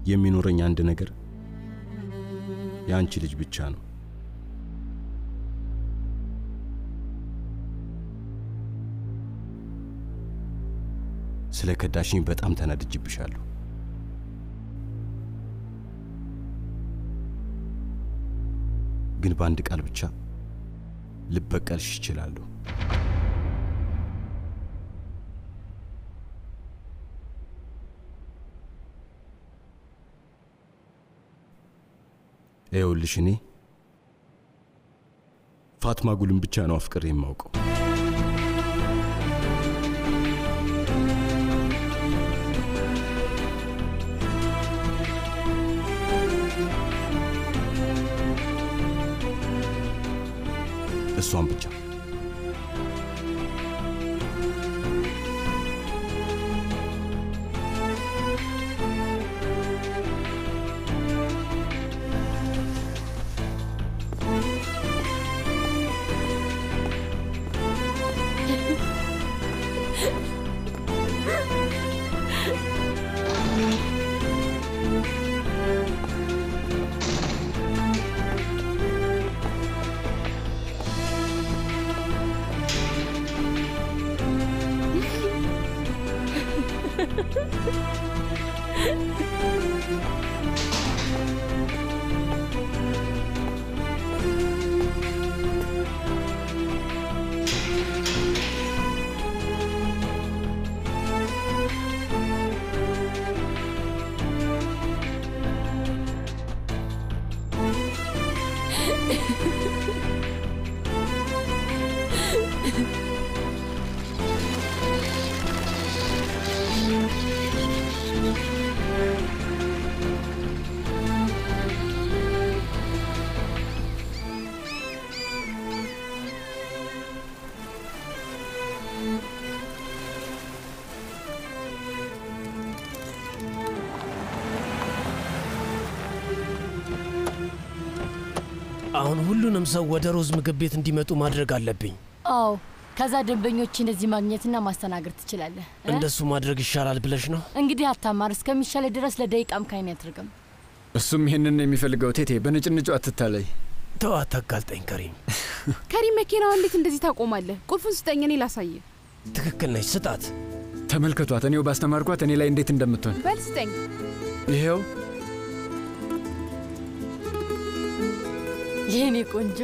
የሚኖረኝ አንድ ነገር የአንቺ ልጅ ብቻ ነው። ስለ ከዳሽኝ በጣም ተናድጅብሻለሁ። ግን በአንድ ቃል ብቻ ልበቀልሽ ይችላለሁ። ይኸውልሽ እኔ ፋትማ ጉልን ብቻ ነው አፍቅሬ የማውቀው። እሷን ብቻ። አሁን ሁሉንም ሰው ወደ ሮዝ ምግብ ቤት እንዲመጡ ማድረግ አለብኝ። አዎ፣ ከዛ ደንበኞች እንደዚህ ማግኘትና ማስተናገድ ትችላለህ። እ? እንደሱ ማድረግ ይሻላል ብለሽ ነው? እንግዲህ አታማር፣ እስከሚሻለ ድረስ ለደቂቃም ካይን ያድርግም። እሱም ይህንን ነው የሚፈልገው። ቴቴ በንጭንጩ አትታለይ። ተው አታጋልጠኝ ከሪም። ከሪም መኪናውን እንዴት እንደዚህ ታቆማለህ? ቁልፉን ስጠኝ፣ እኔ ላሳየ። ትክክል ነች፣ ስጣት። ተመልከቷት፣ እኔው ባስተማርኳት እኔ ላይ እንዴት እንደምትሆን። በል ስጠኝ። ይሄው የኔ ቆንጆ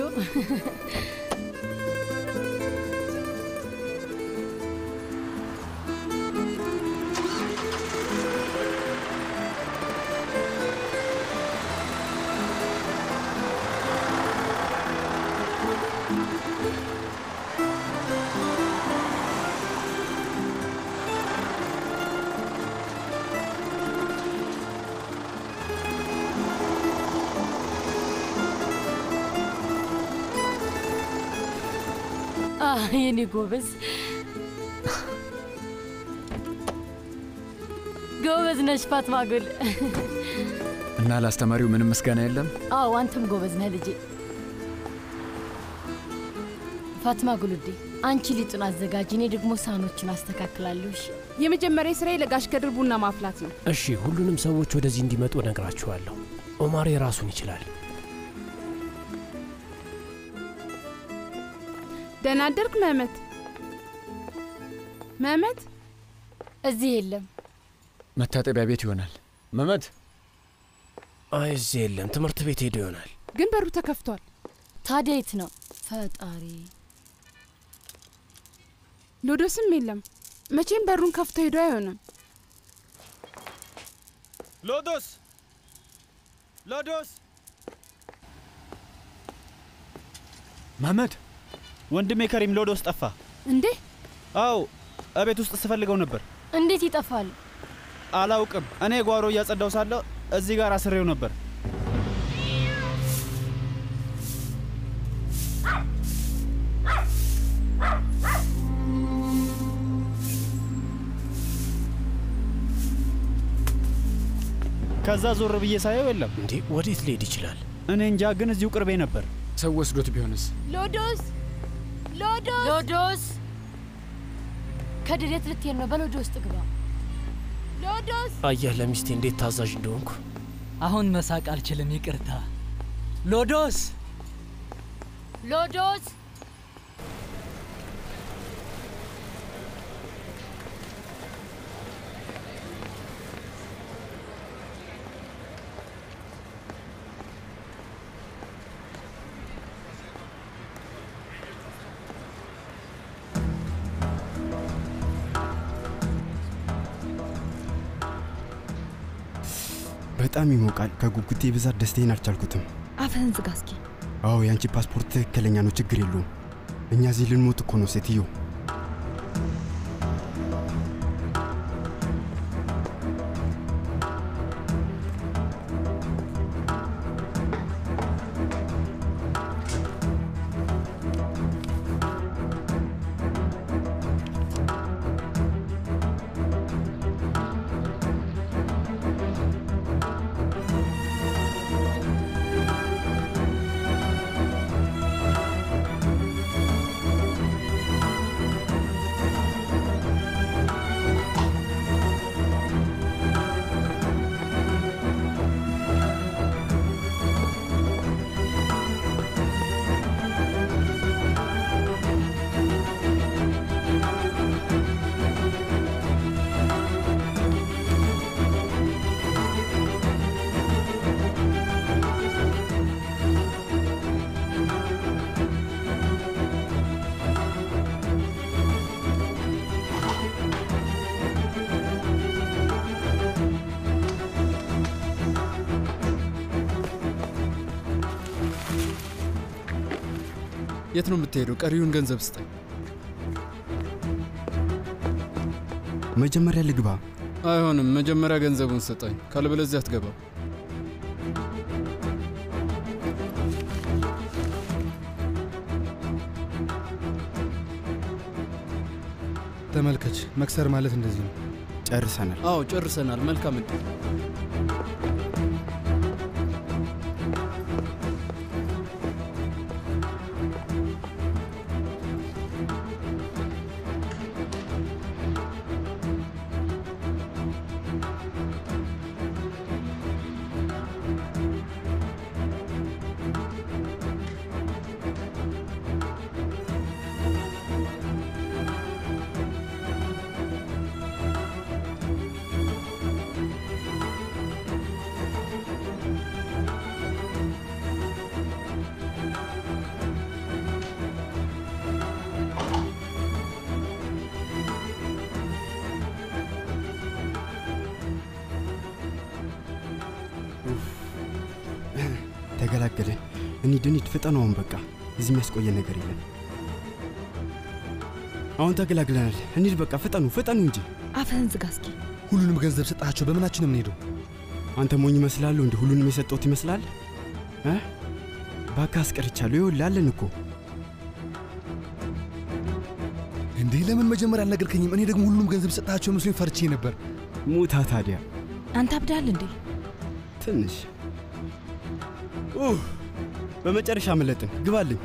አ፣ የኔ ጎበዝ ጎበዝ ነሽ ፋትማ ጉል። እና ለአስተማሪው ምንም ምስጋና የለም። አዎ አንተም ጎበዝ ነህ ልጄ። ፋትማ ጉልዴ አንቺ ሊጡን አዘጋጅ፣ እኔ ደግሞ ሳህኖችን አስተካክላለሁ። እሺ? የመጀመሪያ ስራዬ ለጋሽ ከድር ቡና ማፍላት ነው። እሺ፣ ሁሉንም ሰዎች ወደዚህ እንዲመጡ እነግራችኋለሁ። ኦማር የራሱን ይችላል። ደህና አደርክ መህመት? መህመት እዚህ የለም። መታጠቢያ ቤት ይሆናል። መመት አይ እዚህ የለም፣ ትምህርት ቤት ሄዶ ይሆናል። ግን በሩ ተከፍቷል። ታዲያ የት ነው? ፈጣሪ ሎዶስም የለም። መቼም በሩን ከፍቶ ሄዶ አይሆንም። ሎዶስ ሎዶስ መመድ ወንድሜ ከሪም ሎዶስ ጠፋ። እንዴ? አዎ እቤት ውስጥ ስፈልገው ነበር። እንዴት ይጠፋል? አላውቅም። እኔ ጓሮ እያጸዳው ሳለሁ እዚህ ጋር አስሬው ነበር። ከዛ ዞር ብዬ ሳየው የለም። እንዴ ወዴት ሊሄድ ይችላል? እኔ እንጃ፣ ግን እዚሁ ቅርቤ ነበር። ሰው ወስዶት ቢሆንስ? ሎዶስ ሎዶስ ሎዶስ ከድር የት ልትሄድ ነው? በሎዶ ውስጥ ግባ። ሎዶስ አየህ ለሚስቴ እንዴት ታዛዥ እንደሆንኩ። አሁን መሳቅ አልችልም፣ ይቅርታ። ሎዶስ ሎዶስ በጣም ይሞቃል። ከጉጉቴ ብዛት ደስታዬን አልቻልኩትም። አፍህን ዝጋ እስኪ። አዎ የአንቺ ፓስፖርት ትክክለኛ ነው፣ ችግር የለውም። እኛ እዚህ ልንሞት እኮ ነው ሴትዮ። የት ነው የምትሄደው? ቀሪውን ገንዘብ ስጠኝ። መጀመሪያ ልግባ። አይሆንም። መጀመሪያ ገንዘቡን ስጠኝ፣ ካለበለዚያ አትገባም። ተመልከች፣ መክሰር ማለት እንደዚህ ነው። ጨርሰናል። አዎ ጨርሰናል። መልካም እድል። ተገላገለን። እንሂድ እንሂድ፣ ፍጠኑ። አሁን በቃ እዚህ የሚያስቆየን ነገር የለም። አሁን ተገላግለናል። እንሂድ በቃ ፍጠኑ፣ ፍጠኑ እንጂ። አፍህን ዝጋ እስኪ። ሁሉንም ገንዘብ ሰጣቸው። በምናችን ነው የምንሄደው? አንተ ሞኝ ይመስላለሁ እንዲህ ሁሉንም የሰጠሁት ይመስላል እ እባክህ አስቀርቻለሁ። ይኸውልህ አለን እኮ እንዴ ለምን መጀመሪያ አልነገርከኝም? እኔ ደግሞ ሁሉም ገንዘብ ሰጣቸው መስሎኝ ፈርቼ ነበር። ሙታ ታዲያ አንተ አብዳል እንዴ? ትንሽ ኡህ፣ በመጨረሻ መለጥን። ግባልኝ።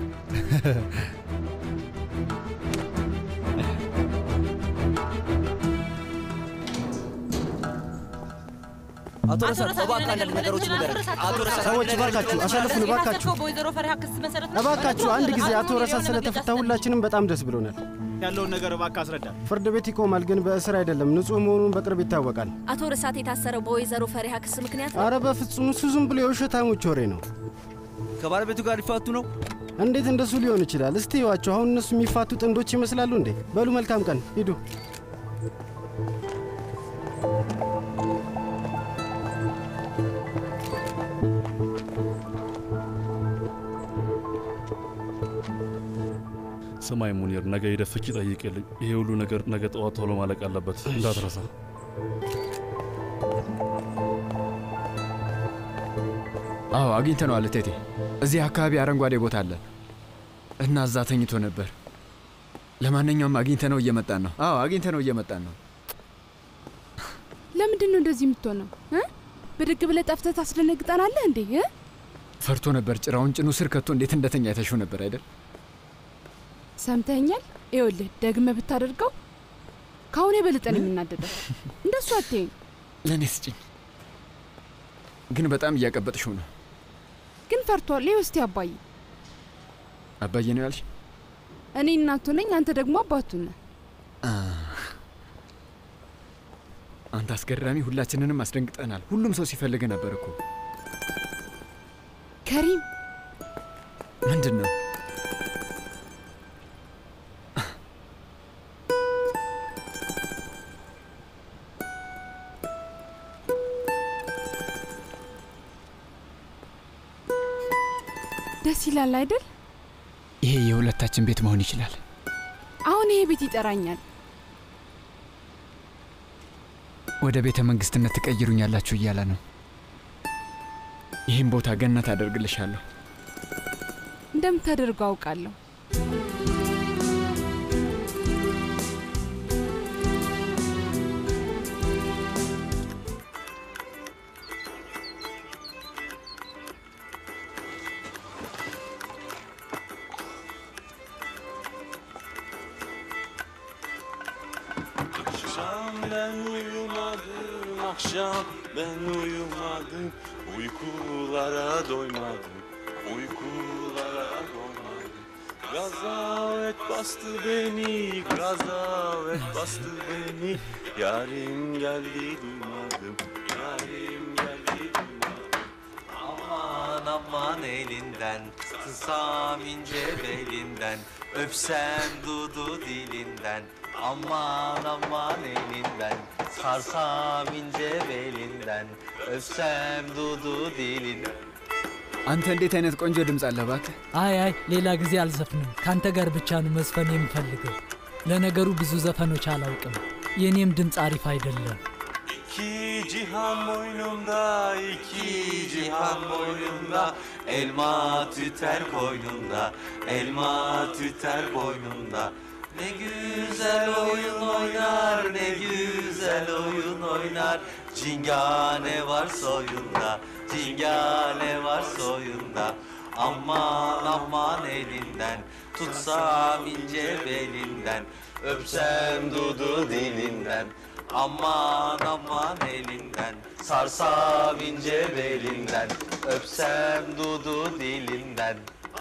አቶ ረሳት እባክህ አንዳንድ ነገሮች ንገረን። አቶ ረሳት ሰዎች እባካችሁ አሳልፉን፣ እባካችሁ በወይዘሮ ፈሪሃ ክስ መሰረት እባካችሁ አንድ ጊዜ አቶ ረሳት ስለተፈታ ሁላችንም በጣም ደስ ብሎናል። ያለውን ነገር እባክህ አስረዳ። ፍርድ ቤት ይቆማል፣ ግን በእስር አይደለም። ንጹሕ መሆኑን በቅርብ ይታወቃል። አቶ ረሳት የታሰረው በወይዘሮ ፈሪሃ ክስ ምክንያት ነው። አረ በፍጹም እሱ ዝም ብሎ የውሸታሞች ወሬ ነው። ከባለቤቱ ጋር ሊፋቱ ነው። እንዴት እንደሱ ሊሆን ይችላል? እስቲ ይዋቸው። አሁን እነሱ የሚፋቱ ጥንዶች ይመስላሉ እንዴ? በሉ መልካም ቀን፣ ሂዱ። ስማይ ሙኒር፣ ነገ ሄደህ ፍቺ ጠይቅልኝ። ይሄ ሁሉ ነገር ነገ ጠዋት ቶሎ ማለቅ አለበት፣ እንዳትረሳ። አዎ አግኝተነዋል እቴቴ። እዚህ አካባቢ አረንጓዴ ቦታ አለ እና እዛ ተኝቶ ነበር። ለማንኛውም አግኝተነው እየመጣን ነው። አዎ አግኝተነው እየመጣን ነው። ለምንድን ነው እንደዚህ የምትሆነው እ? ብድግ ብለህ ጠፍተህ ታስደነግጠናለህ እንዴ እ? ፈርቶ ነበር። ጭራውን ጭኑ ስር ከቶ እንዴት እንደተኛ የተሹ ነበር አይደል? ሰምተኸኛል? ይኸውልህ ደግመህ ብታደርገው ከአሁን የበለጠ ነው የምናደደው። እንደሱ አትይኝ። ለእኔ ስጭኝ። ግን በጣም እያቀበጥሽው ነው። ግን ፈርቷል። ይኸው እስቲ አባዬ፣ አባዬ ነው ያልሽ? እኔ እናቱ ነኝ፣ አንተ ደግሞ አባቱ ነህ። አንተ አስገራሚ፣ ሁላችንንም አስደንግጠናል። ሁሉም ሰው ሲፈልግ ነበር እኮ። ከሪም ምንድን ነው? ደስ ይላል አይደል? ይሄ የሁለታችን ቤት መሆን ይችላል። አሁን ይሄ ቤት ይጠራኛል። ወደ ቤተ መንግስትነት ትቀይሩኛላችሁ እያለ ነው። ይህም ቦታ ገነት አደርግልሻለሁ። እንደምታደርገው አውቃለሁ። Akşam ben uyumadım, akşam ben uyumadım Uykulara doymadım, uykulara doymadım Gazavet bastı beni, gazavet bastı beni Yarim geldi duymadım, yarim geldi duymadım Aman aman elinden Tutsam ince belinden Öpsem dudu dilinden Aman aman elinden Sarsam ince belinden Öpsem dudu dilinden አንተ እንዴት አይነት ቆንጆ ድምፅ አለ እባክህ። አይ አይ ሌላ ጊዜ አልዘፍንም። ካንተ ጋር ብቻ ነው መዝፈን የምፈልገው። ለነገሩ ብዙ ዘፈኖች አላውቅም። የእኔም ድምፅ አሪፍ አይደለም። İki cihan boynumda, iki cihan boynumda Elma tüter koynunda Elma tüter boynunda Ne güzel oyun oynar Ne güzel oyun oynar Cingane var soyunda Cingane var soyunda Aman aman elinden Tutsam ince belinden Öpsem dudu dilinden Aman aman elinden Sarsam ince belinden Öpsem dudu dilinden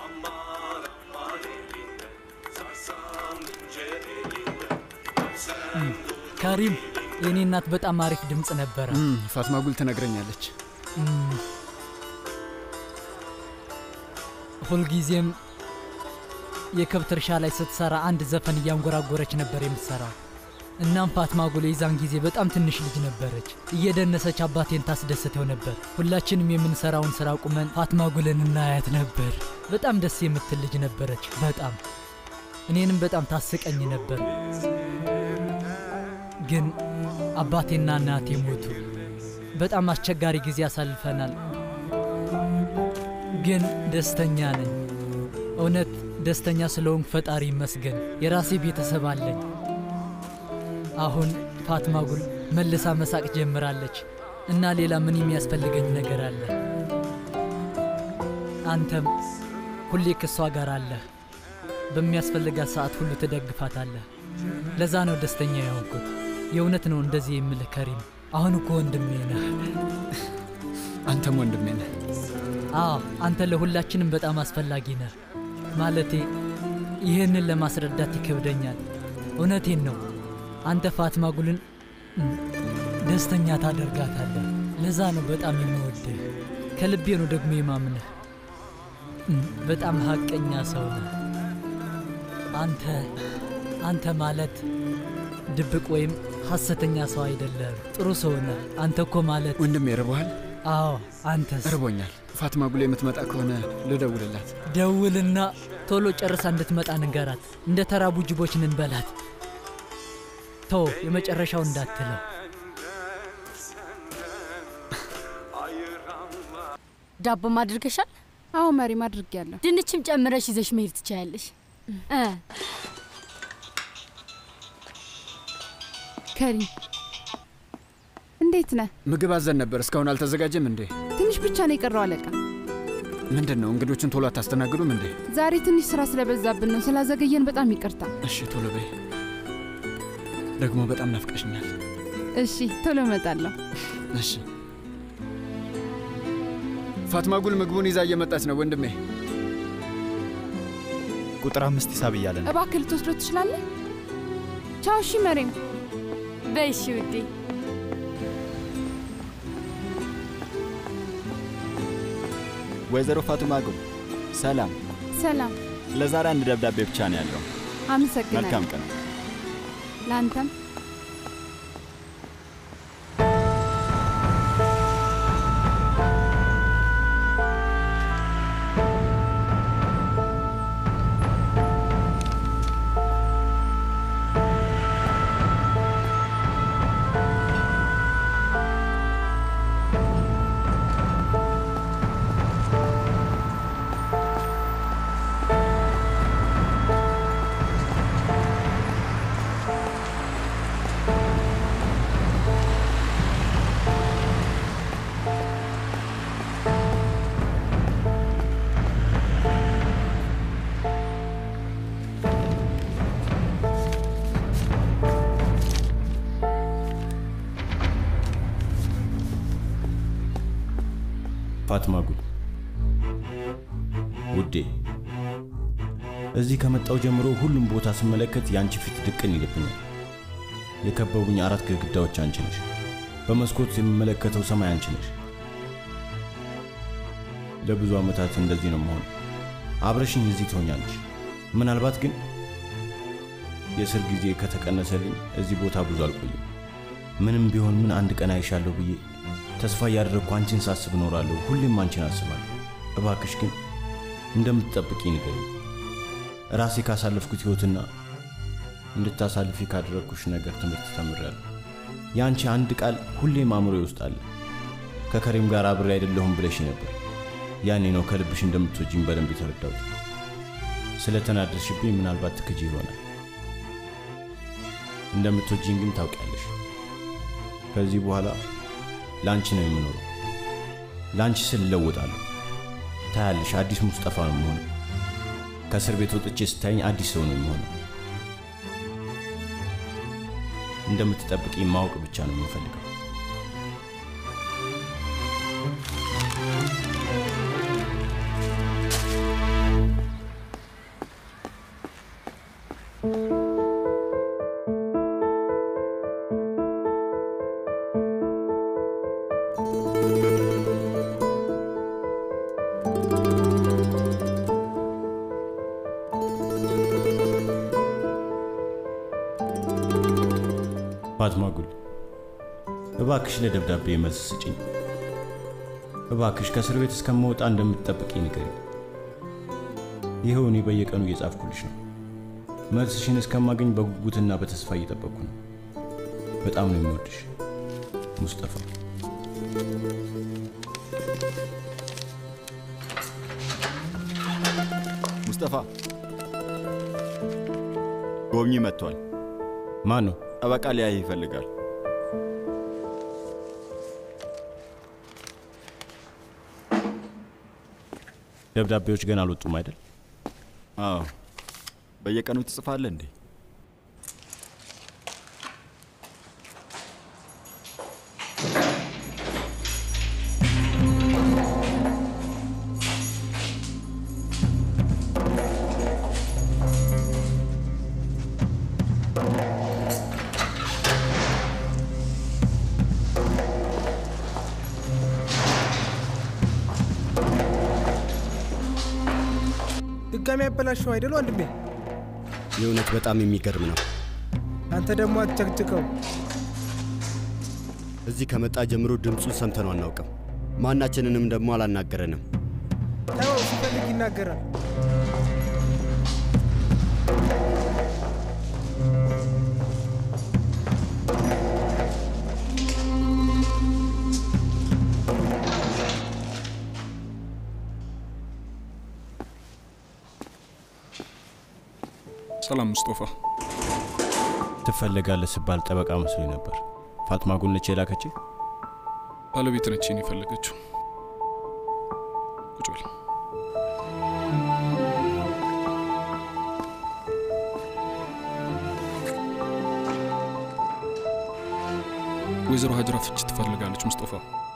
ካሪም የእኔ እናት በጣም አሪፍ ድምፅ ነበረ። እም፣ ፋትማ ጉል ትነግረኛለች። እም፣ ሁልጊዜም የከብት እርሻ ላይ ስትሰራ አንድ ዘፈን እያንጎራጎረች ነበር የምትሰራው። እናም ፋትማ ጉል የዛን ጊዜ በጣም ትንሽ ልጅ ነበረች። እየደነሰች አባቴን ታስደስተው ነበር። ሁላችንም የምንሰራውን ስራ ቁመን ፋትማ ጉልን እናያት ነበር። በጣም ደስ የምትል ልጅ ነበረች። በጣም እኔንም በጣም ታስቀኝ ነበር። ግን አባቴና እናቴ ሞቱ። በጣም አስቸጋሪ ጊዜ አሳልፈናል። ግን ደስተኛ ነኝ። እውነት ደስተኛ ስለሆንኩ ፈጣሪ ይመስገን። የራሴ ቤተሰብ አለኝ። አሁን ፋትማ ጉል መልሳ መሳቅ ጀምራለች እና ሌላ ምን የሚያስፈልገኝ ነገር አለ? አንተም ሁሌ ከሷ ጋር አለህ። በሚያስፈልጋት ሰዓት ሁሉ ትደግፋታለህ። ለዛ ነው ደስተኛ የሆንኩት። የእውነት ነው እንደዚህ የምልህ ከሪም። አሁን እኮ ወንድሜ ነህ። አንተም ወንድሜ ነህ። አዎ አንተ ለሁላችንም በጣም አስፈላጊ ነህ። ማለቴ ይህንን ለማስረዳት ይከብደኛል። እውነቴን ነው። አንተ ፋትማ ጉልን እም፣ ደስተኛ ታደርጋታለህ። ለዛ ነው በጣም የምወድህ። ከልቤ ነው ደግሞ የማምንህ። እም፣ በጣም ሀቀኛ ሰው ነህ። አንተ አንተ ማለት ድብቅ ወይም ሐሰተኛ ሰው አይደለም። ጥሩ ሰው ነህ። አንተ እኮ ማለት ወንድሜ ርቦሃል? አዎ አንተስ? እርቦኛል። ፋትማ ጉል የምትመጣ ከሆነ ልደውልላት። ደውልና ቶሎ ጨርሳ እንድትመጣ ንገራት። እንደ ተራቡ ጅቦች እንንበላት። ቶ የመጨረሻው እንዳትለው። ዳቦ ማድርገሻል? አዎ መሪም አድርጌያለሁ። ድንችም ጨምረሽ ይዘሽ መሄድ ትችያለሽ። እ ከሪም እንዴት ነህ? ምግብ አዘን ነበር። እስካሁን አልተዘጋጀም እንዴ? ትንሽ ብቻ ነው የቀረው አለቃ። ምንድን ነው እንግዶችን ቶሎ አታስተናግዱም እንዴ? ዛሬ ትንሽ ስራ ስለበዛብን ነው። ስላዘገየን በጣም ይቅርታ። እሺ ቶሎ በይ። ደግሞ በጣም ናፍቀሽኛል። እሺ፣ ቶሎ እመጣለሁ። እሺ። ፋትማ ጉል ምግቡን ይዛ እየመጣች ነው ወንድሜ። ቁጥር አምስት ሂሳብ እያለ ነው። እባክህ ልትወስዶ ትችላለህ? ቻው። እሺ መሬም። በይሺ ውዴ። ወይዘሮ ፋቱማ ጉል ሰላም። ሰላም። ለዛሬ አንድ ደብዳቤ ብቻ ነው ያለው። አመሰግናለሁ። መልካም ቀን። ለአንተም ፋትማ ጉል ውዴ፣ እዚህ ከመጣው ጀምሮ ሁሉም ቦታ ስመለከት የአንቺ ፊት ድቅን ይልብኛል። የከበቡኝ አራት ግድግዳዎች አንቺ ነሽ። በመስኮት የምመለከተው ሰማይ አንቺ ነሽ። ለብዙ ዓመታት እንደዚህ ነው መሆን። አብረሽኝ እዚህ ትሆኛለሽ። ምናልባት ግን የእስር ጊዜ ከተቀነሰልኝ እዚህ ቦታ ብዙ አልቆይም። ምንም ቢሆን ምን አንድ ቀን አይሻለሁ ብዬ ተስፋ እያደረግኩ አንቺን ሳስብ እኖራለሁ። ሁሌም አንቺን አስባለሁ። እባክሽ ግን እንደምትጠብቂ ንገሪኝ። ራሴ ካሳለፍኩት ሕይወትና እንድታሳልፊ ካደረግኩሽ ነገር ትምህርት ተምሬያለሁ። የአንቺ አንድ ቃል ሁሌም አእምሮዬ ውስጥ አለ። ከከሪም ጋር አብሬ አይደለሁም ብለሽ ነበር። ያኔ ነው ከልብሽ እንደምትወጂኝ በደንብ የተረዳሁት። ስለተናደድሽብኝ ምናልባት ትክጂ ይሆናል። እንደምትወጂኝ ግን ታውቂያለሽ። ከዚህ በኋላ ለአንቺ ነው የምኖረው። ለአንቺ ስል እለወጣለሁ። ታያለሽ፣ አዲስ ሙስጠፋ ነው የምሆነው። ከእስር ቤት ወጥቼ ስታይኝ አዲስ ሰው ነው የምሆነው። እንደምትጠብቂ ማወቅ ብቻ ነው የምፈልገው። ፋትማ ጉል እባክሽ ለደብዳቤ መልስ ስጭኝ። እባክሽ ከእስር ቤት እስከምወጣ እንደምትጠብቂ ንገሪ። ይኸው እኔ በየቀኑ እየጻፍኩልሽ ነው። መልስሽን እስከማገኝ በጉጉትና በተስፋ እየጠበቅኩ ነው። በጣም ነው የምወድሽ ሙስጠፋ። ሙስጠፋ፣ ጎብኚ መጥቷል። ማን ነው? ጠበቃ ሊያይ ይፈልጋል። ደብዳቤዎች ገና አልወጡም አይደል? አዎ። በየቀኑ ትጽፋለህ እንዴ? ድጋሚ ያበላሸው አይደል ወንድሜ? የእውነት በጣም የሚገርም ነው። አንተ ደግሞ አትጨቅጭቀው። እዚህ ከመጣ ጀምሮ ድምፁን ሰምተነው አናውቅም። ማናችንንም ደግሞ አላናገረንም። ተው፣ ሲፈልግ ይናገራል። ሰላም ሙስጦፋ። ትፈለጋለህ ስባል ጠበቃ መስሎኝ ነበር። ፋትማ ጉል ነች የላከች? ባለቤት ነች እኔን የፈለገችው። ቁጭ በል። ወይዘሮ ሀጅራ ፍቺ ትፈልጋለች ሙስጠፋ።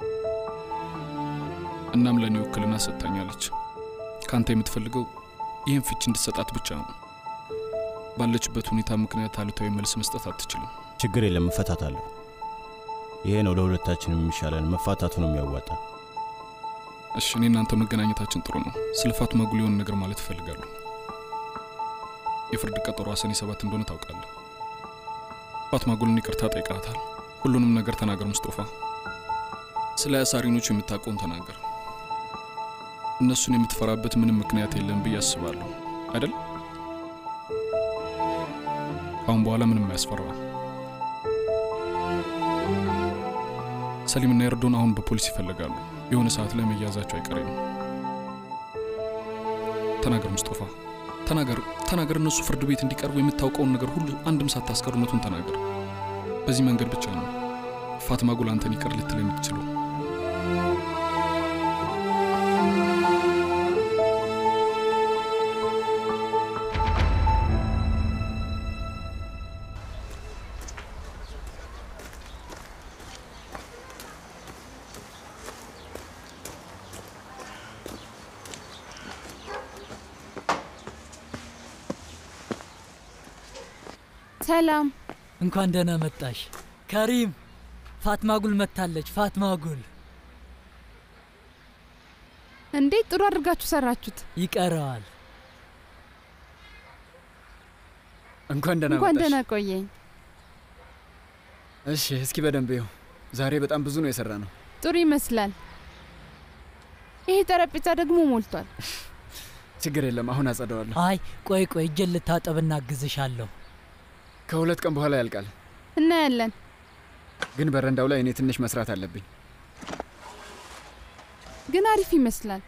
እናም ለእኔ ውክልና ሰጥታኛለች። ከአንተ የምትፈልገው ይህን ፍቺ እንድትሰጣት ብቻ ነው። ባለችበት ሁኔታ ምክንያት አሉታዊ መልስ መስጠት አትችልም። ችግር የለም፣ እፈታታለሁ። ይሄ ነው ለሁለታችንም የሚሻለን፣ መፋታቱ ነው የሚያዋጣ። እሺ፣ እኔ እናንተ መገናኘታችን ጥሩ ነው። ስለ ፋቱማ ጉል የሆነ ነገር ማለት እፈልጋለሁ። የፍርድ ቀጠሮ ሰኔ ሰባት እንደሆነ ታውቃለህ። ፋቱማ ጉልን ይቅርታ ጠይቃታል። ሁሉንም ነገር ተናገር ሙስጦፋ። ስለ አሳሪኖቹ የምታውቀውን ተናገር። እነሱን የምትፈራበት ምንም ምክንያት የለም ብዬ አስባለሁ አይደል? ካሁን በኋላ ምንም አያስፈራም። ሰሊምና ኤርዶን አሁን በፖሊስ ይፈልጋሉ። የሆነ ሰዓት ላይ መያዛቸው አይቀሬ ነው። ተናገር ሙስጦፋ፣ ተናገር፣ ተናገር። እነሱ ፍርድ ቤት እንዲቀርቡ የምታውቀውን ነገር ሁሉ አንድም ሳታስቀር እውነቱን ተናገር። በዚህ መንገድ ብቻ ነው ፋትማ ጉል አንተን ይቅር ልትል የምትችለው። ሰላም፣ እንኳን ደህና መጣሽ ከሪም። ፋትማ ጉል መጥታለች። ፋትማ ጉል እንዴት ጥሩ አድርጋችሁ ሰራችሁት። ይቀረዋል። እንኳን ደህና እንኳን መጣሽ። ደህና ቆየኝ። እሺ፣ እስኪ በደንብ ይኸው። ዛሬ በጣም ብዙ ነው የሰራ ነው። ጥሩ ይመስላል። ይሄ ጠረጴዛ ደግሞ ሞልቷል። ችግር የለም፣ አሁን አጸደዋለሁ። አይ ቆይ ቆይ፣ እጄን ልታጠብና አግዝሻለሁ። ከሁለት ቀን በኋላ ያልቃል። እናያለን። ግን በረንዳው ላይ እኔ ትንሽ መስራት አለብኝ። ግን አሪፍ ይመስላል።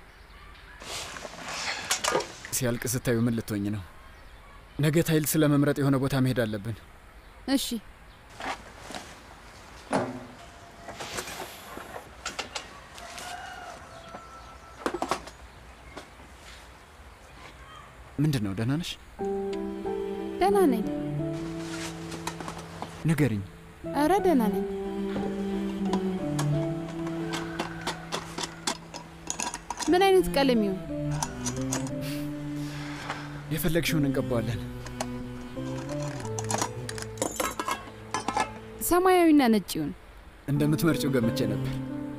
ሲያልቅ ስታዩ ምን ልትሆኝ ነው? ነገ ታይል ስለ መምረጥ የሆነ ቦታ መሄድ አለብን። እሺ ምንድን ነው? ደህና ነሽ? ደህና ነኝ። ንገሪኝ። እረ ደህና ነኝ። ምን አይነት ቀለም ይሁን? የፈለግሽውን እንቀባዋለን። ሰማያዊና ነጭ ይሁን። እንደምትመርጪው ገምቼ ነበር።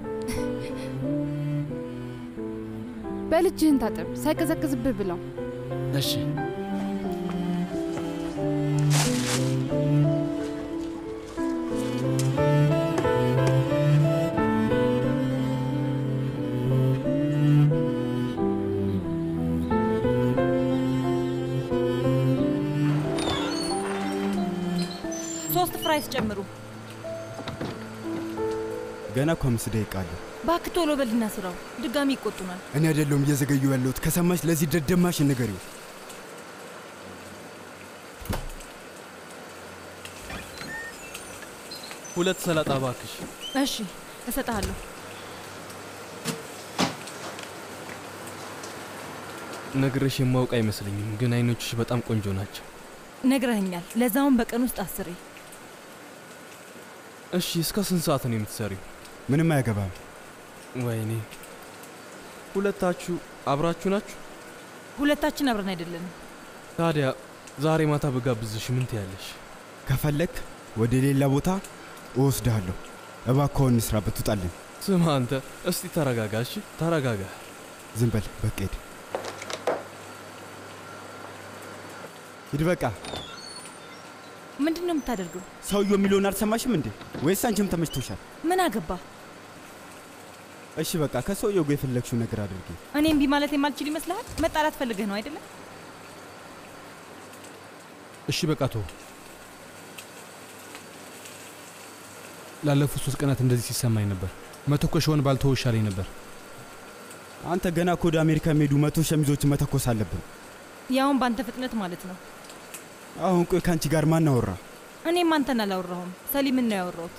በልጅህን ታጠብ፣ ሳይቀዘቅዝብህ ብለው። እሺ ሶስት ፍራይስ ጨምሩ። ገና እኮ አምስት ደቂቃ አለ። እባክህ ቶሎ በልና ስራው፣ ድጋሚ ይቆጡናል። እኔ አይደለሁም እየዘገዩ ያለሁት። ከሰማሽ ለዚህ ደደማሽ ንገሪው። ሁለት ሰላጣ እባክሽ። እሺ እሰጥሃለሁ። ነግረሽ የማውቅ አይመስለኝም፣ ግን አይኖችሽ በጣም ቆንጆ ናቸው። ነግረኸኛል። ለዛውን በቀን ውስጥ አስሬ። እሺ፣ እስከ ስንት ሰዓት ነው የምትሰሪው? ምንም አያገባም። ወይኔ፣ ሁለታችሁ አብራችሁ ናችሁ? ሁለታችን አብረን አይደለንም። ታዲያ ዛሬ ማታ በጋብዝሽ ምን ትያለሽ? ከፈለክ ወደ ሌላ ቦታ እወስድሃለሁ። እባክህን እንስራበት፣ ውጣልን። ስማ አንተ፣ እስቲ ተረጋጋ። እሺ ተረጋጋ። ዝም በል በቃ ሂድ፣ ሂድ በቃ። ምንድን ነው የምታደርገው? ሰውየው የሚለውን አልሰማሽም እንዴ? ወይስ አንቺም ተመችቶሻል? ምን አገባ? እሺ በቃ ከሰውየው ጋር የፈለግሽው ነገር አድርጊ። እኔ እምቢ ማለት የማልችል ይመስልሃል? መጣላት ፈልገህ ነው አይደለም? እሺ በቃ ተው። ላለፉት ሶስት ቀናት እንደዚህ ሲሰማኝ ነበር። መተኮሻውን ባልተወው ይሻለኝ ነበር። አንተ ገና እኮ ወደ አሜሪካ የሚሄዱ መቶ ሸሚዞችን መተኮስ አለብን። ያውን በአንተ ፍጥነት ማለት ነው። አሁን ቆይ ከአንቺ ጋር ማን አወራ? እኔም አንተን አላወራሁም፣ ሰሊምን ነው ያወራሁት።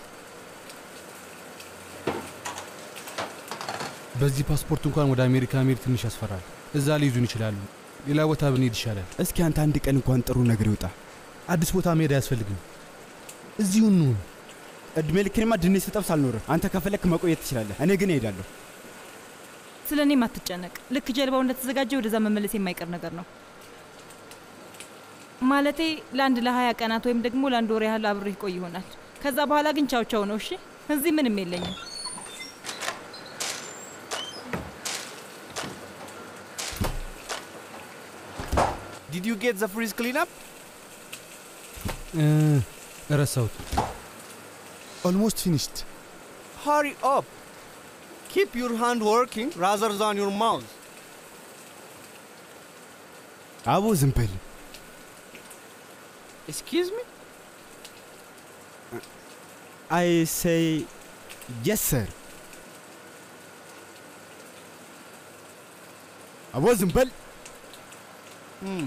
በዚህ ፓስፖርት እንኳን ወደ አሜሪካ መሄድ ትንሽ ያስፈራል። እዛ ሊይዙን ይችላሉ። ሌላ ቦታ ብንሄድ ይሻላል። እስኪ አንተ አንድ ቀን እንኳን ጥሩ ነገር ይውጣ። አዲስ ቦታ መሄድ አያስፈልግም። እዚሁ እንሁን። እድሜ ልክንማ ድንች ስጠብስ አልኖርም። አንተ ከፈለክ መቆየት ትችላለህ፣ እኔ ግን እሄዳለሁ። ስለ እኔም አትጨነቅ። ልክ ጀልባው እንደተዘጋጀ ወደዛ መመለስ የማይቀር ነገር ነው። ማለቴ ለአንድ ለሀያ ቀናት ወይም ደግሞ ለአንድ ወር ያህል አብሬ ቆይ ይሆናል። ከዛ በኋላ ግን ቻው ቻው ነው። እሺ፣ እዚህ ምንም የለኝም። Did you get the freeze cleanup? ረሳሁት። Almost finished. Hurry up. Keep your hand working rather than your mouth. አቦ ዝም በል። Excuse me? አይ ሴይ የስ ሰር። አቦ ዝም በል። Hmm.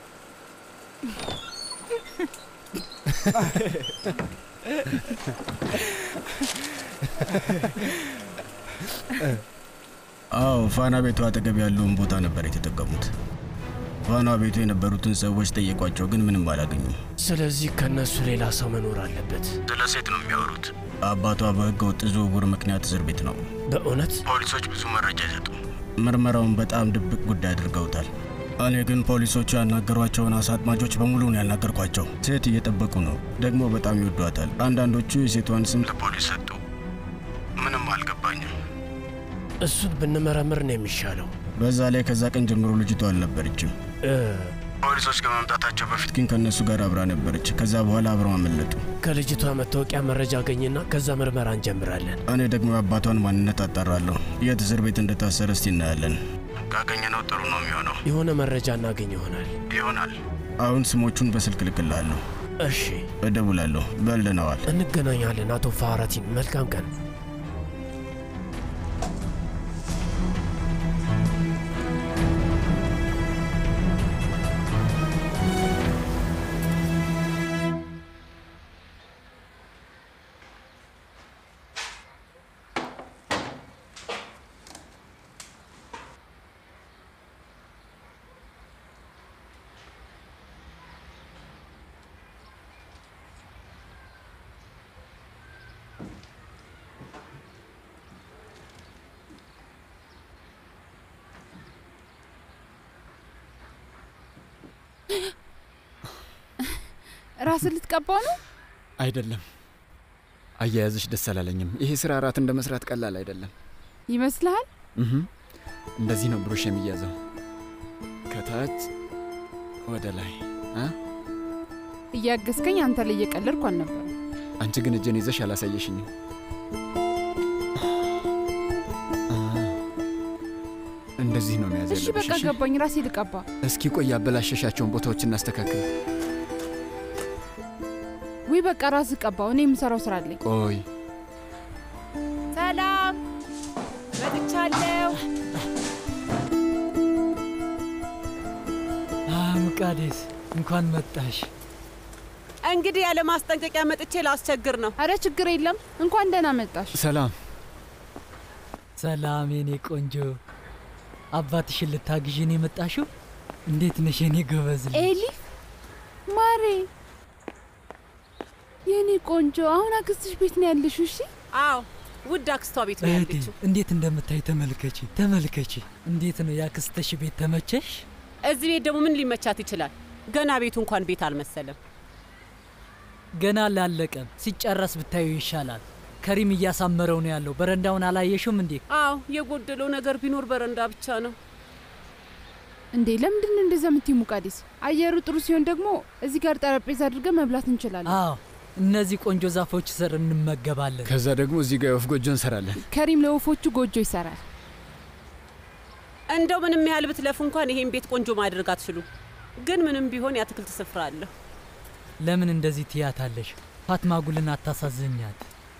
አዎ ፋና ቤቱ አጠገብ ያለውን ቦታ ነበር የተጠቀሙት። ፋና ቤቱ የነበሩትን ሰዎች ጠየቋቸው፣ ግን ምንም አላገኙም። ስለዚህ ከነሱ ሌላ ሰው መኖር አለበት። ስለ ሴት ነው የሚያወሩት። አባቷ በህገ ወጥ ዝውውር ምክንያት እስር ቤት ነው። በእውነት ፖሊሶች ብዙ መረጃ አይሰጡም። ምርመራውን በጣም ድብቅ ጉዳይ አድርገውታል። እኔ ግን ፖሊሶቹ ያናገሯቸውን አሳ አጥማጆች በሙሉ ነው ያናገርኳቸው። ሴት እየጠበቁ ነው፣ ደግሞ በጣም ይወዷታል። አንዳንዶቹ የሴቷን ስም ለፖሊስ ሰጡ። ምንም አልገባኝም። እሱን ብንመረምር ነው የሚሻለው። በዛ ላይ ከዛ ቀን ጀምሮ ልጅቷ አልነበረችም። እ፣ ፖሊሶች ከመምጣታቸው በፊት ግን ከእነሱ ጋር አብራ ነበረች። ከዛ በኋላ አብረው አመለጡ። ከልጅቷ መታወቂያ መረጃ አገኝና ከዛ ምርመራ እንጀምራለን። እኔ ደግሞ የአባቷን ማንነት አጣራለሁ። የት እስር ቤት እንደታሰረ እስቲ እናያለን። ካገኘነው ጥሩ ነው የሚሆነው። የሆነ መረጃ እናገኝ ይሆናል። ይሆናል። አሁን ስሞቹን በስልክ ልክልሃለሁ። እሺ፣ እደውላለሁ። በልነዋል። እንገናኛለን። አቶ ፋራቲን መልካም ቀን። ራስን ልትቀባው ነው? አይደለም። አያያዝሽ ደስ አላለኝም። ይሄ ስራ እራት እንደ መስራት ቀላል አይደለም። ይመስልሃል? እህ፣ እንደዚህ ነው ብሩሽ የሚያዘው፣ ከታች ወደ ላይ እ? እያገዝከኝ አንተ ላይ እየቀለድኩ አልነበረም። አንቺ ግን እጄን ይዘሽ አላሳየሽኝም። አ፣ እንደዚህ ነው መያዝ እሺ ያለብሽ። በቃ እሺ? ገባኝ። ራሴ ልቀባ። እስኪ ቆይ ያበላሸሻቸውን ቦታዎች እናስተካክል። ውይ በቃ ራስ ቀባው። እኔ የምሰራው ስራ አለኝ። ቆይ ሰላም መጥቻለሁ። ሙቃዴስ እንኳን መጣሽ። እንግዲህ ያለ ማስጠንቀቂያ መጥቼ ላስቸግር ነው። አረ ችግር የለም። እንኳን ደህና መጣሽ። ሰላም ሰላም የኔ ቆንጆ። አባትሽን ልታግዢን የመጣሽው? እንዴት ነሽ የኔ ጎበዝ? ልጅ? ኤሊፍ ማሬ፣ የኔ ቆንጆ፣ አሁን አክስትሽ ቤት ነው ያለሽው? እሺ። አዎ ውድ አክስቷ ቤት ነው እህቴ ያለችው። እንዴት እንደምታይ ተመልከቺ፣ ተመልከቺ። እንዴት ነው ያክስትሽ ቤት ተመቸሽ? እዚህ ቤት ደግሞ ምን ሊመቻት ይችላል? ገና ቤቱ እንኳን ቤት አልመሰለም። ገና አላለቀም። ሲጨረስ ብታዩ ይሻላል። ከሪም እያሳመረው ነው ያለው። በረንዳውን አላየሽውም እንዴ? አዎ የጎደለው ነገር ቢኖር በረንዳ ብቻ ነው። እንዴ ለምንድን ነው እንደዛ የምትይ ሙቃዲስ? አየሩ ጥሩ ሲሆን ደግሞ እዚህ ጋር ጠረጴዛ አድርገን መብላት እንችላለን። አዎ እነዚህ ቆንጆ ዛፎች ስር እንመገባለን። ከዛ ደግሞ እዚህ ጋር የወፍ ጎጆ እንሰራለን። ከሪም ለወፎቹ ጎጆ ይሰራል። እንደው ምንም ያህል ብትለፉ እንኳን ይሄን ቤት ቆንጆ ማድረግ አትችሉም። ግን ምንም ቢሆን የአትክልት ስፍራ አለሁ። ለምን እንደዚህ ትያታለሽ? ፋትማ ጉልን አታሳዝኛት።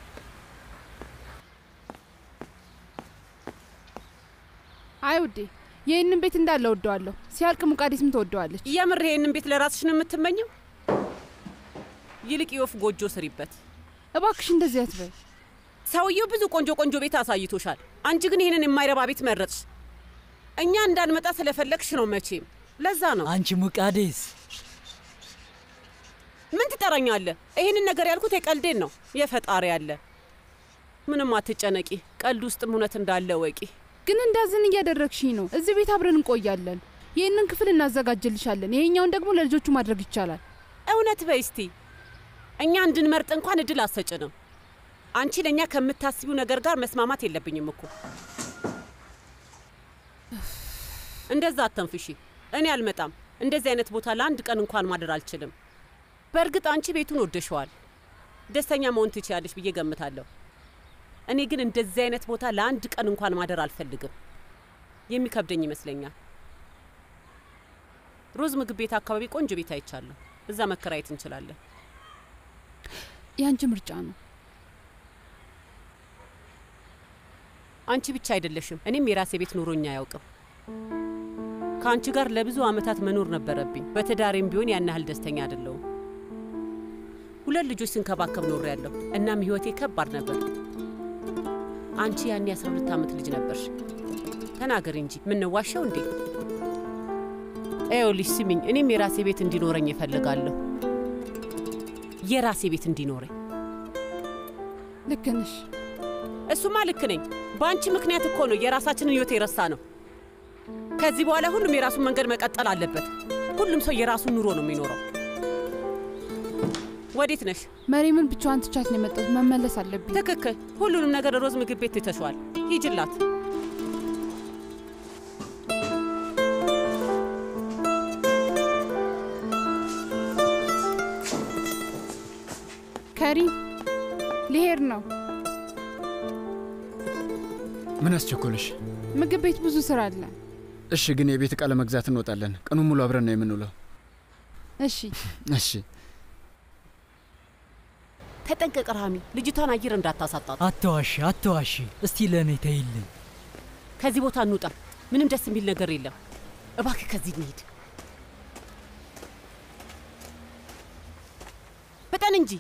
አይ ውዴ፣ ይህንን ቤት እንዳለ ወደዋለሁ። ሲያልቅ ሙቃዲስም ትወደዋለች። የምር ይሄንን ቤት ለራስሽ ነው የምትመኘው? ይልቅ የወፍ ጎጆ ስሪበት። እባክሽ እንደዚህ አትበይ። ሰውየው ብዙ ቆንጆ ቆንጆ ቤት አሳይቶሻል። አንቺ ግን ይህንን የማይረባ ቤት መረጥሽ። እኛ እንዳንመጣ ስለፈለግሽ ነው መቼም። ለዛ ነው አንቺ ሙቃዴስ ምን ትጠራኛለህ? ይህንን ነገር ያልኩት የቀልዴን ነው። የፈጣሪ አለ። ምንም አትጨነቂ። ቀልድ ውስጥም እውነት እንዳለ ወቂ። ግን እንዳዝን እያደረግሽኝ ነው። እዚህ ቤት አብረን እንቆያለን። ይህንን ክፍል እናዘጋጅልሻለን። ይሄኛውን ደግሞ ለልጆቹ ማድረግ ይቻላል። እውነት በይ እስቲ። እኛ እንድንመርጥ እንኳን እድል አሰጭንም። አንቺ ለእኛ ከምታስቢው ነገር ጋር መስማማት የለብኝም እኮ። እንደዛ አተንፍሺ። እኔ አልመጣም። እንደዚህ አይነት ቦታ ለአንድ ቀን እንኳን ማደር አልችልም። በእርግጥ አንቺ ቤቱን ወደሸዋል፣ ደስተኛ መሆን ትችያለሽ ብዬ ገምታለሁ። እኔ ግን እንደዚህ አይነት ቦታ ለአንድ ቀን እንኳን ማደር አልፈልግም። የሚከብደኝ ይመስለኛል። ሮዝ ምግብ ቤት አካባቢ ቆንጆ ቤት አይቻለሁ። እዛ መከራየት እንችላለን። የአንቺ ምርጫ ነው። አንቺ ብቻ አይደለሽም፣ እኔም የራሴ ቤት ኑሮኛ አያውቅም። ከአንቺ ጋር ለብዙ ዓመታት መኖር ነበረብኝ። በትዳሬም ቢሆን ያን ያህል ደስተኛ አይደለሁም። ሁለት ልጆች ስንከባከብ ኖር ያለሁ። እናም ህይወቴ ከባድ ነበር። አንቺ ያኔ 12 ዓመት ልጅ ነበርሽ። ተናገሪ እንጂ ምንዋሻው እንዴ? ይኸውልሽ ስሚኝ፣ እኔም የራሴ ቤት እንዲኖረኝ እፈልጋለሁ። የራሴ ቤት እንዲኖረኝ። ልክ ነሽ። እሱማ ልክ ነኝ። በአንቺ ምክንያት እኮ ነው የራሳችንን ህይወት የረሳ ነው። ከዚህ በኋላ ሁሉም የራሱን መንገድ መቀጠል አለበት። ሁሉም ሰው የራሱን ኑሮ ነው የሚኖረው። ወዴት ነሽ? መሪምን ብቻዋን ትቻት ነው የመጣሁት። መመለስ አለብኝ። ትክክል። ሁሉንም ነገር ሮዝ ምግብ ቤት ትተሸዋል። ሂጅላት። ከሪም ሊሄድ ነው። ምን አስቸኮለሽ? ምግብ ቤት ብዙ ስራ አለ። እሺ፣ ግን የቤት ዕቃ ለመግዛት እንወጣለን። ቀኑን ሙሉ አብረን ነው የምንውለው። እሺ እሺ። ተጠንቀቅ ራሚ፣ ልጅቷን አየር እንዳታሳጣት። አትዋሺ፣ አትዋሺ። እስቲ ለእኔ ተይልኝ። ከዚህ ቦታ እንውጣ። ምንም ደስ የሚል ነገር የለም። እባክህ ከዚህ እንሂድ። ፍጠን እንጂ።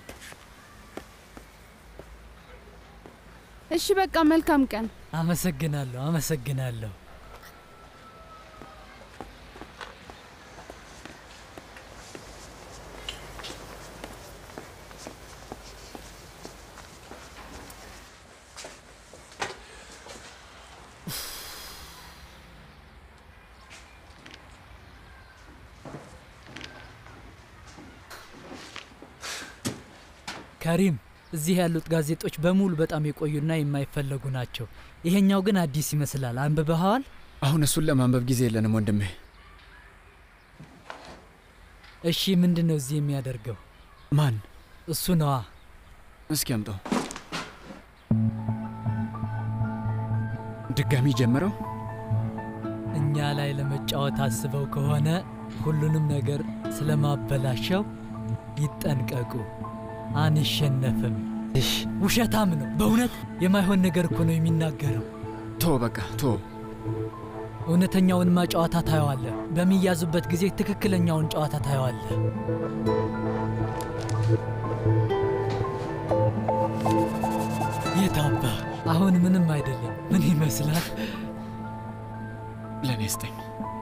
እሺ፣ በቃ መልካም ቀን። አመሰግናለሁ፣ አመሰግናለሁ። ከሪም እዚህ ያሉት ጋዜጦች በሙሉ በጣም የቆዩና የማይፈለጉ ናቸው። ይሄኛው ግን አዲስ ይመስላል። አንብበኸዋል? አሁን እሱን ለማንበብ ጊዜ የለንም ወንድሜ። እሺ፣ ምንድን ነው እዚህ የሚያደርገው? ማን? እሱ ነዋ። እስኪ አምጠው። ድጋሚ ጀምረው። እኛ ላይ ለመጫወት አስበው ከሆነ ሁሉንም ነገር ስለማበላሸው ይጠንቀቁ። አንሸነፍም። እሽ፣ ውሸታም ነው በእውነት የማይሆን ነገር እኮ ነው የሚናገረው። ቶ በቃ ቶ። እውነተኛውንማ ጨዋታ ታየዋለህ። በሚያዙበት ጊዜ ትክክለኛውን ጨዋታ ታየዋለህ። የታባ አሁን ምንም አይደለም። ምን ይመስላል? ለእኔ ስጠኝ።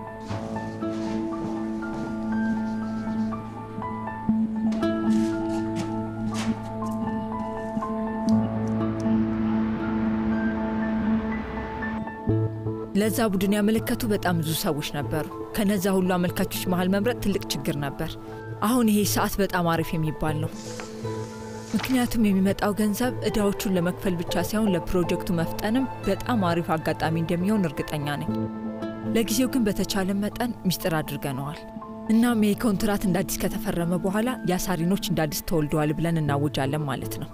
ለዛ ቡድን ያመለከቱ በጣም ብዙ ሰዎች ነበሩ። ከነዛ ሁሉ አመልካቾች መሀል መምረጥ ትልቅ ችግር ነበር። አሁን ይሄ ሰዓት በጣም አሪፍ የሚባል ነው። ምክንያቱም የሚመጣው ገንዘብ እዳዎቹን ለመክፈል ብቻ ሳይሆን ለፕሮጀክቱ መፍጠንም በጣም አሪፍ አጋጣሚ እንደሚሆን እርግጠኛ ነኝ። ለጊዜው ግን በተቻለ መጠን ሚስጥር አድርገነዋል። እናም ይህ ኮንትራት እንደ አዲስ ከተፈረመ በኋላ የአሳሪኖች እንደ አዲስ ተወልደዋል ብለን እናውጃለን ማለት ነው።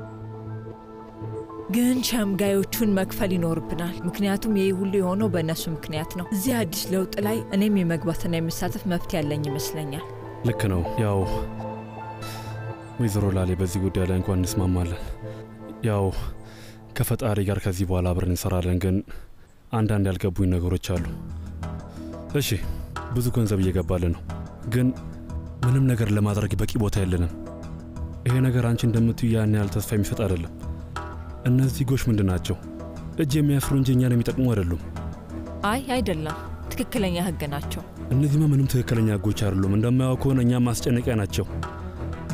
ግን ሸምጋዮቹን መክፈል ይኖርብናል። ምክንያቱም ይህ ሁሉ የሆነው በእነሱ ምክንያት ነው። እዚህ አዲስ ለውጥ ላይ እኔም የመግባትና የመሳተፍ መብት ያለኝ ይመስለኛል። ልክ ነው። ያው ወይዘሮ ላሌ በዚህ ጉዳይ ላይ እንኳን እንስማማለን። ያው ከፈጣሪ ጋር ከዚህ በኋላ አብረን እንሰራለን። ግን አንዳንድ ያልገቡኝ ነገሮች አሉ። እሺ ብዙ ገንዘብ እየገባልን ነው፣ ግን ምንም ነገር ለማድረግ በቂ ቦታ የለንም። ይሄ ነገር አንቺ እንደምትዩ ያን ያህል ተስፋ የሚሰጥ አይደለም። እነዚህ ጎሽ ምንድን ናቸው? እጅ የሚያስሩ እንጂ እኛን የሚጠቅሙ አይደሉም። አይ አይደለም፣ ትክክለኛ ህግ ናቸው። እነዚህማ ምንም ትክክለኛ ህጎች አይደሉም። እንደማያው ከሆነ እኛም ማስጨነቂያ ናቸው።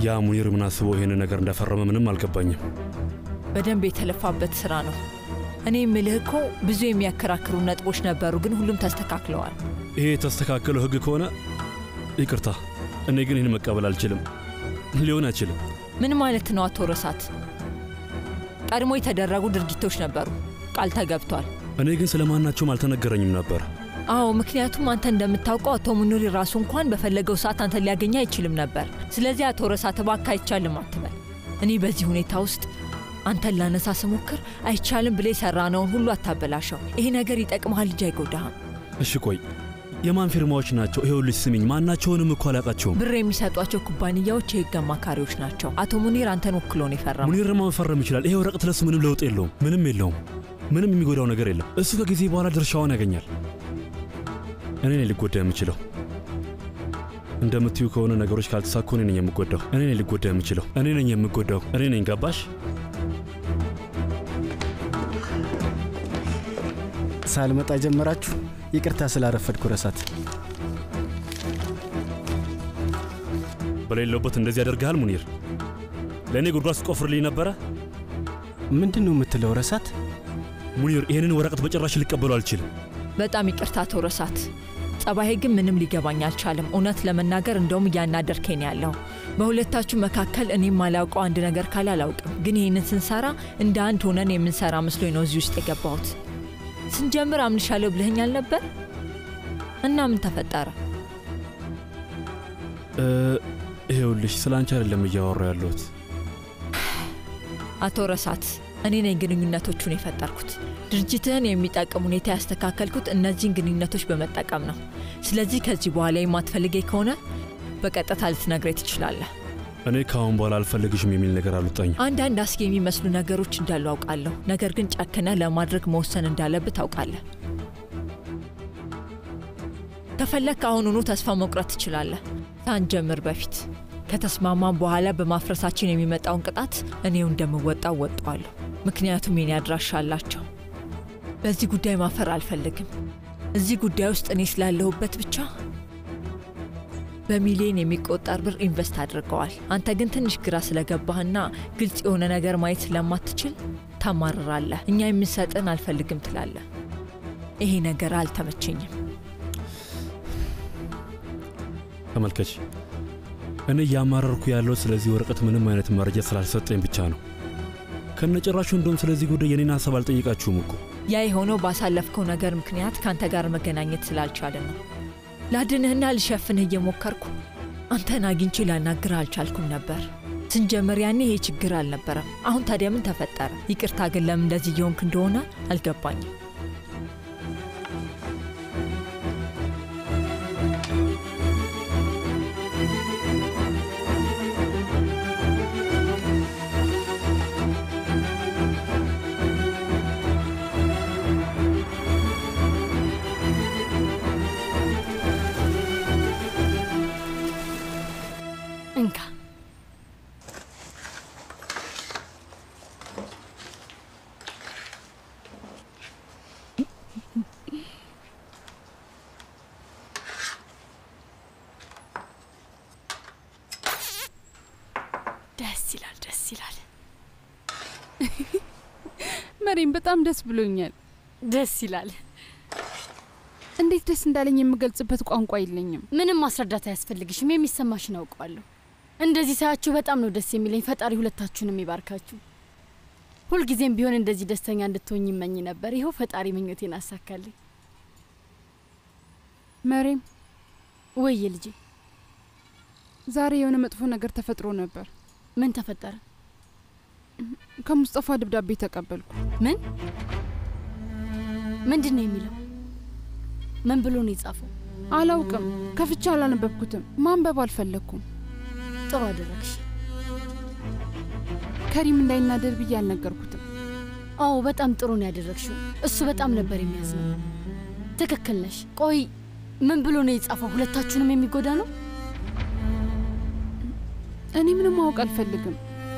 ያ ሙኒር ምን አስበው ይሄንን ነገር እንዳፈረመ ምንም አልገባኝም። በደንብ የተለፋበት ስራ ነው። እኔ የምልህ እኮ ብዙ የሚያከራክሩ ነጥቦች ነበሩ፣ ግን ሁሉም ተስተካክለዋል። ይሄ የተስተካከለው ህግ ከሆነ ይቅርታ፣ እኔ ግን ይህን መቀበል አልችልም። ሊሆን አይችልም። ምን ማለት ነው አቶ ረሳት? ቀድሞ የተደረጉ ድርጊቶች ነበሩ፣ ቃል ተገብቷል። እኔ ግን ስለማናቸውም አልተነገረኝም ነበር። አዎ፣ ምክንያቱም አንተ እንደምታውቀው አቶ ሙኑሪ ራሱ እንኳን በፈለገው ሰዓት አንተን ሊያገኝ አይችልም ነበር። ስለዚህ አቶ ረሳት እባክህ አይቻልም አትበል። እኔ በዚህ ሁኔታ ውስጥ አንተን ላነሳ ስሞክር አይቻልም ብለ የሰራነውን ሁሉ አታበላሸው። ይሄ ነገር ይጠቅመሃል እንጂ አይጎዳህም። እሺ ቆይ የማን ፊርማዎች ናቸው? ይኸውልሽ ስሚኝ፣ ማናቸውንም እኮ አላውቃቸውም። ብር የሚሰጧቸው ኩባንያዎች የህግ አማካሪዎች ናቸው። አቶ ሙኒር አንተን ወክሎ ነው የፈረመው። ሙኒርማ መፈረም ይችላል። ይሄ ወረቀት ለሱ ምንም ለውጥ የለውም። ምንም የለውም። ምንም የሚጎዳው ነገር የለም። እሱ ከጊዜ በኋላ ድርሻውን ያገኛል። እኔ ነኝ ሊጎዳ የምችለው። እንደምትዩ ከሆነ ነገሮች ካልተሳኩ እኔ ነኝ የምጎዳው። እኔ ነኝ ሊጎዳ የምችለው። እኔ ነኝ የምጎዳው። እኔ ነኝ። ገባሽ? ሳልመጣ ጀመራችሁ። ይቅርታ ስላረፈድኩ ረሳት። በሌለውበት እንደዚህ ያደርግሃል ሙኒር። ለእኔ ጉድጓድ ስትቆፍርልኝ ነበረ። ምንድን ነው የምትለው ረሳት? ሙኒር፣ ይህንን ወረቀት በጭራሽ ሊቀበሉ አልችልም። በጣም ይቅርታ አቶ ረሳት። ጸባዬ ግን ምንም ሊገባኝ አልቻለም። እውነት ለመናገር እንደውም እያናደርከኝ ነው ያለው። በሁለታችሁ መካከል እኔም ማላውቀው አንድ ነገር ካለ አላውቅም፣ ግን ይህንን ስንሰራ እንደ አንድ ሆነን የምንሰራ መስሎኝ ነው እዚህ ውስጥ የገባሁት። ስንጀምር አምንሻለሁ ብለኸኝ አልነበር? እና ምን ተፈጠረ? ይሄውልሽ ስለ አንቺ አይደለም እያወራ ያለሁት። አቶ ረሳት፣ እኔ ነኝ ግንኙነቶቹን የፈጠርኩት። ድርጅትህን የሚጠቅም ሁኔታ ያስተካከልኩት እነዚህን ግንኙነቶች በመጠቀም ነው። ስለዚህ ከዚህ በኋላ የማትፈልገኝ ከሆነ በቀጥታ ልትነግረኝ ትችላለህ። እኔ ከአሁን በኋላ አልፈልግሽም የሚል ነገር አልወጣኝም። አንዳንድ አስጊ የሚመስሉ ነገሮች እንዳሉ አውቃለሁ። ነገር ግን ጨክነ ለማድረግ መወሰን እንዳለብህ ታውቃለህ። ከፈለግክ አሁኑኑ ተስፋ መቁረጥ ትችላለህ፣ ሳንጀምር በፊት። ከተስማማን በኋላ በማፍረሳችን የሚመጣውን ቅጣት እኔው እንደምወጣው ወጣዋለሁ። ምክንያቱም የኔ አድራሻ አላቸው። በዚህ ጉዳይ ማፈር አልፈልግም። እዚህ ጉዳይ ውስጥ እኔ ስላለሁበት ብቻ በሚሊዮን የሚቆጠር ብር ኢንቨስት አድርገዋል። አንተ ግን ትንሽ ግራ ስለገባህና ግልጽ የሆነ ነገር ማየት ስለማትችል ታማርራለህ። እኛ የምንሰጥን አልፈልግም ትላለህ። ይሄ ነገር አልተመቸኝም። ተመልከች፣ እኔ እያማረርኩ ያለው ስለዚህ ወረቀት ምንም አይነት መረጃ ስላልሰጠኝ ብቻ ነው። ከነጭራሹ እንደውም ስለዚህ ጉዳይ የኔን ሀሳብ አልጠየቃችሁም እኮ። ያ የሆነው ባሳለፍከው ነገር ምክንያት ከአንተ ጋር መገናኘት ስላልቻለን ነው። ላድንህና ልሸፍንህ እየሞከርኩ አንተን አግኝቼ ላናግርህ አልቻልኩም ነበር። ስንጀምር ያኔ ይሄ ችግር አልነበረም። አሁን ታዲያ ምን ተፈጠረ? ይቅርታ ግን ለምን እንደዚህ እየሆንክ እንደሆነ አልገባኝም። እንካ ደስ ይላል፣ ደስ ይላል። መሪም በጣም ደስ ብሎኛል። ደስ ይላል። እንዴት ደስ እንዳለኝ የምገልጽበት ቋንቋ የለኝም። ምንም ማስረዳት አያስፈልግሽም። የሚሰማሽን አውቀዋለሁ። እንደዚህ ሳያችሁ በጣም ነው ደስ የሚለኝ። ፈጣሪ ሁለታችሁንም ይባርካችሁ። ሁልጊዜም ቢሆን እንደዚህ ደስተኛ እንድትሆኝ ይመኝ ነበር። ይኸው ፈጣሪ ምኞቴን አሳካልኝ። መሬም ወየ ልጄ፣ ዛሬ የሆነ መጥፎ ነገር ተፈጥሮ ነበር። ምን ተፈጠረ? ከሙስጠፋ ደብዳቤ ተቀበልኩ። ምን ምንድን ነው የሚለው? ምን ብሎ ነው የጻፈው? አላውቅም። ከፍቻ አላነበብኩትም። ማንበብ አልፈለግኩም። ጥሩ አደረግሽ። ከሪም እንዳይናደድ ብዬ አልነገርኩትም። አዎ በጣም ጥሩ ነው ያደረግሽው። እሱ በጣም ነበር የሚያዝነው። ትክክል ነሽ። ቆይ ምን ብሎ ነው የጻፈው? ሁለታችሁንም የሚጎዳ ነው? እኔ ምንም ማወቅ አልፈልግም።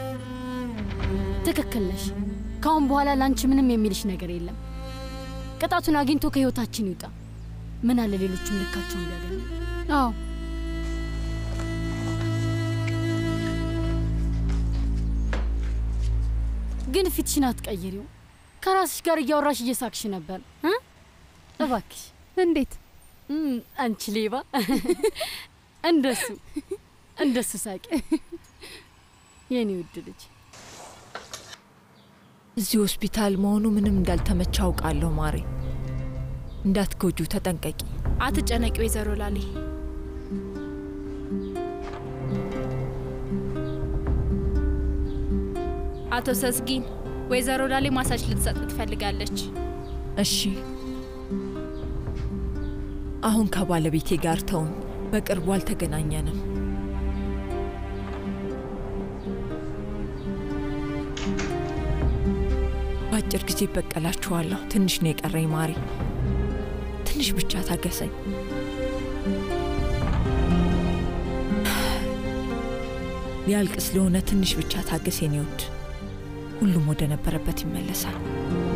ትክክል ነሽ። ከአሁን በኋላ ለአንቺ ምንም የሚልሽ ነገር የለም። ቅጣቱን አግኝቶ ከህይወታችን ይውጣ። ምን አለ ሌሎችም ልካቸውን ቢያገኙ። አዎ ግን ፊትሽን አትቀይሪው። ከራስሽ ጋር እያወራሽ እየሳቅሽ ነበር እ? እባክሽ። እንዴት? አንቺ ሌባ! እንደሱ እንደሱ ሳቂ የኔ ውድ ልጅ። እዚህ ሆስፒታል መሆኑ ምንም እንዳልተመቸ አውቃለሁ ማሬ። እንዳትጎጁ ተጠንቀቂ። አትጨነቂ ወይዘሮ ላሌ። አቶ ሰዝጊን ወይዘሮ ላሌ ማሳጅ ልትሰጥ ትፈልጋለች። እሺ፣ አሁን ከባለቤቴ ጋር ተውን። በቅርቡ አልተገናኘንም። በአጭር ጊዜ በቀላችኋለሁ። ትንሽ ነው የቀረኝ ማሪ፣ ትንሽ ብቻ ታገሰኝ። ሊያልቅ ስለሆነ ትንሽ ብቻ ታገስ የኔ ውድ። ሁሉም ወደ ነበረበት ይመለሳል።